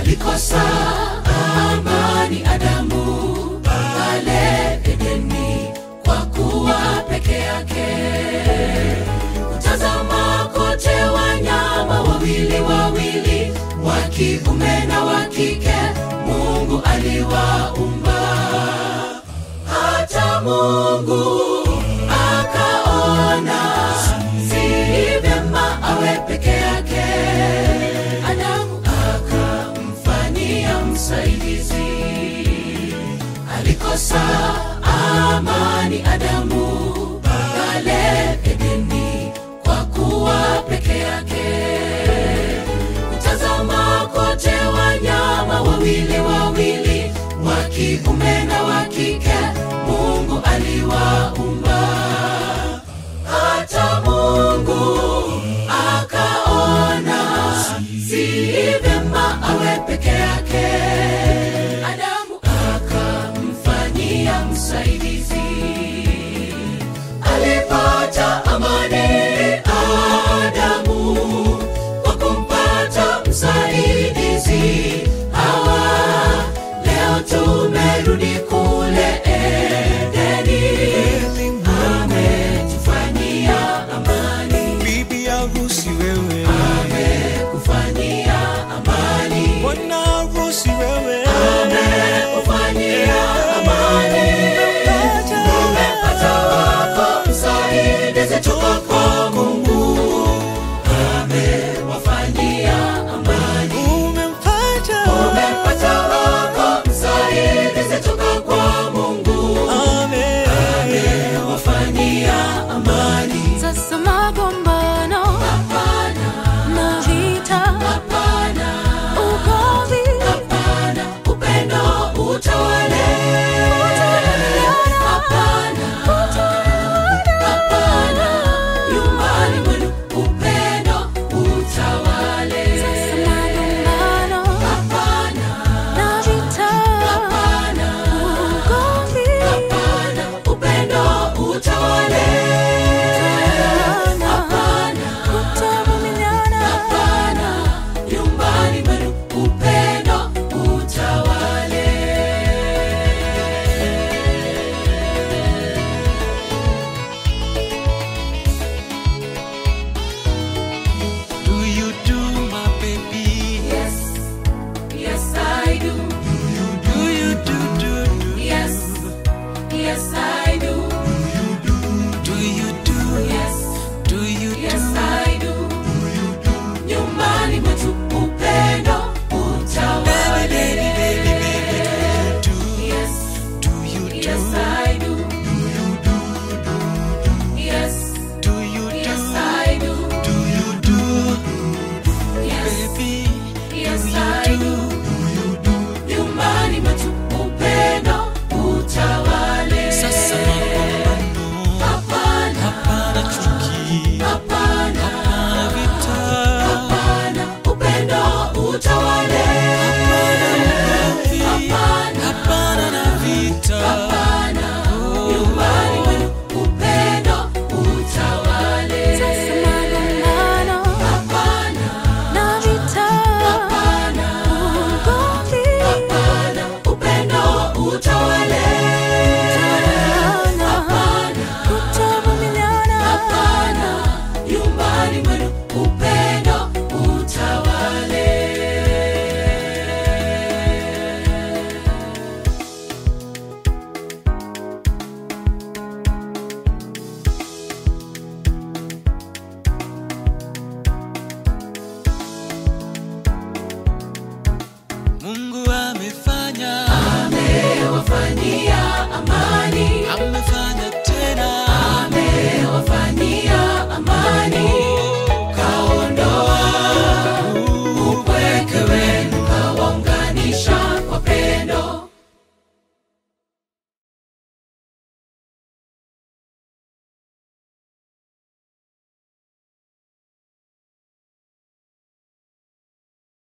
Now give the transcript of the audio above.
alikosa amani Adamu pale Edeni kwa kuwa peke yake. Kutazama kote wanyama wawili wawili, wa kiume na wa kike, Mungu aliwaumba. Hata Mungu akaona si vyema awe peke yake. Adamu akamfanyia msaidizi. Alikosa amani Adamu pale Edeni kwa kuwa peke yake. Kutazama kote wanyama wawili wawili, wa kiume na wa kike, Mungu aliwaumba. Hata Mungu akaona si vyema awe peke yake. Adamu akamfanyia msaidizi. Alipata amani Adamu kwa kumpata msaidizi. Hawa leo tumerudi kule